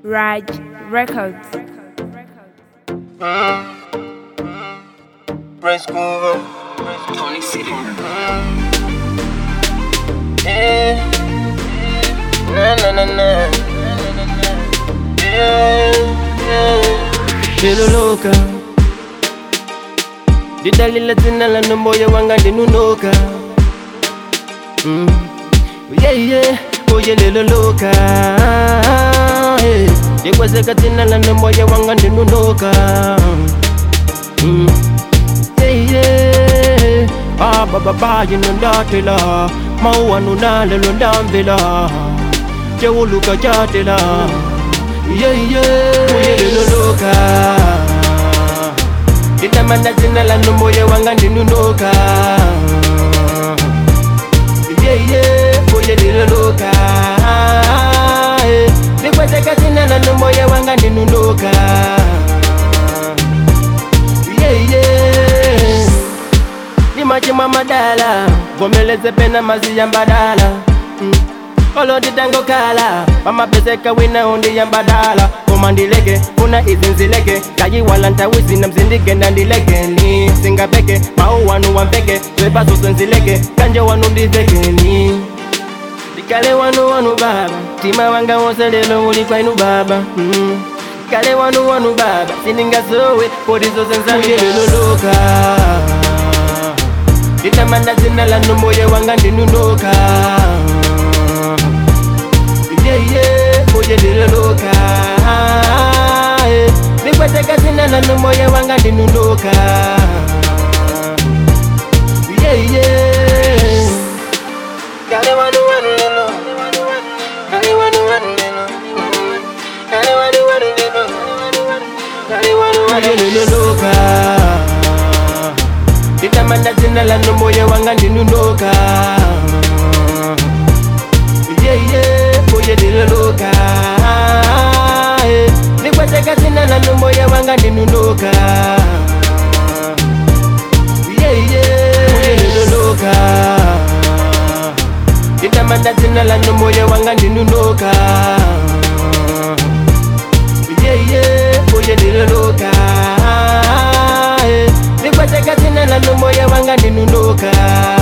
Raj Records. Prince Groove. Tony City. Yeah. Na na na na. Yeah, yeah. Niloloka didalila zina la moyo wanga ndinunoka mm. yeah, yeah. oye liloloka hey. likwezeka zina la moyo wanga ndinunoka mm. yeah, yeah. ah, bababa yinondatela mauwanunalelo ndamvela jewuluka jatela yeah, yeah. oye liloloka litamanda zina la moyo wanga ndinunoka yeye oye liloloka likwezeka zina la moyo wanga ndinunoka yeye nimachimwa madala gomeleze pena maziya mbadala mm. oloditangokala pamapeseka wina undiya mbadala komandileke una izinzileke kayiwala ntawisi na mzindike ndandilekeni singapeke mau wanu wampeke twepasusenzileke kanje wanu ndivekeni Dikale wanu wanu baba Tima wanga wose lelo uli kwainu baba mm. Kale wanu wanu baba Sininga sowe Podizo sensani leloloka Ditamanda zina la moyo wanga ndinunoka Yeah yeah Oye leloloka Nikweteka zina la moyo wanga ndinunoka Yeah yeah Kale wanu wanu lelo Kale wanu wanu lelo Kale wanu wanu lelo Kale wanu wanu leloloka Ditamanda zina la moyo wanga ndinunoka Yeah yeah Oye leloloka Nikweteka zina la moyo wanga ndinunoka Yeah yeah Oye leloloka Ditamanda zina la moyo wanga ndinunoka Yeah yeah Oye leloloka Nikweteka zina la moyo wanga ndinunoka